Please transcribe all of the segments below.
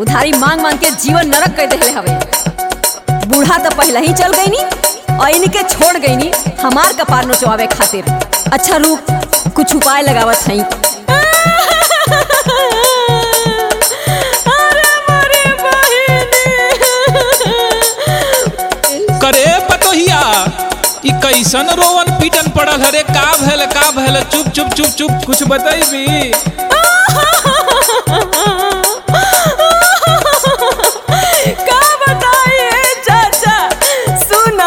उधारी मांग मांग के जीवन नरक कर देले हवे बूढ़ा तो पहले ही चल गई नी और इनके छोड़ गई नी हमार कपार नोचवावे खातिर अच्छा रुक कुछ उपाय लगावत हई करे पतोहिया ई कैसन रोवन पीटन पड़ल हरे का भैल का भैल चुप चुप चुप चुप कुछ बतैबी का बताइए चाचा सुना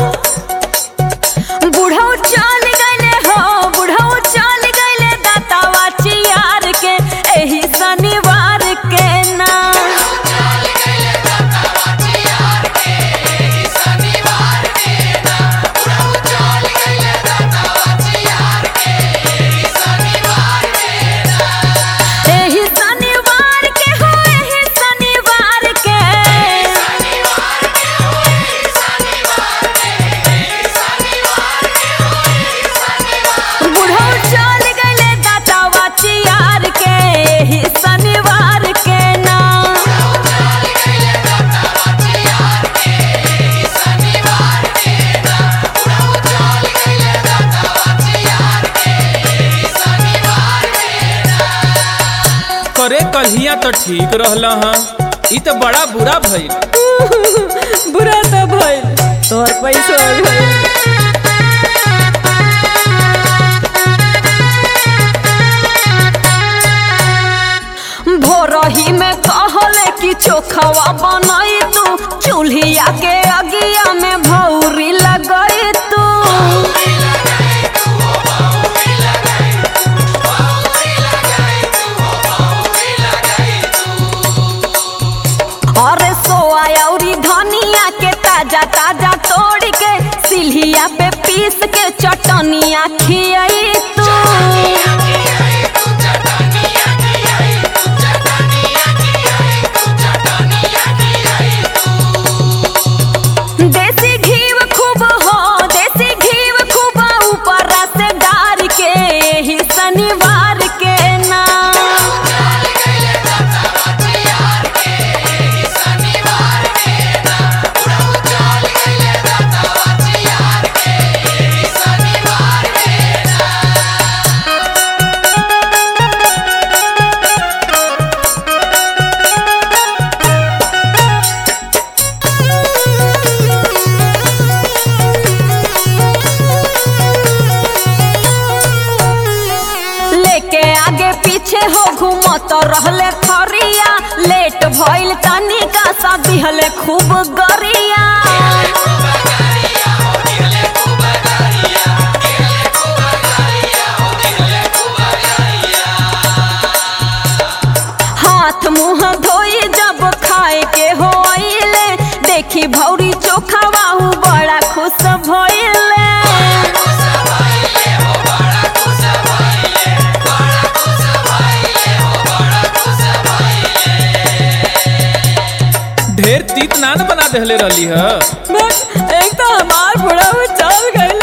बुढ़ऊ चल गइले हो बुढ़ऊ चल गइले दातावा चियार के एही शनिवार के ना एही शनिवार के हो एही शनिवार के बुढ़ऊ चल गइले दातावा चियार के एही शनिवार के ना करे कहिया तो ठीक रहल हाँ ई तो बड़ा बुरा भइल बुरा तो भइल तोर पैसो भइल भोरही में कहले कि चोखवा बनई तू चूल्हिया के अगिया में भौरी लगई तू अरे सोया औरी धनिया के ताजा ताजा तोड़ के सिल्हिया पे पीस के चटनिया खियाई तू देसी घीव खूब हो देसी घीव खूब ऊपर से डार के ही शनिवार के ना लेके आगे पीछे हो घूमत रहले खरिया लेट भइल तनिका सा दिहले खूब गरिया हाथ मुंह धोई जब खाए के हो आइले देखी भौरी चोखा बाहू बड़ा खुश भइले ढेर तीत नान बना देहले रहली ह बस एक तो हमार बुढ़ा चल गए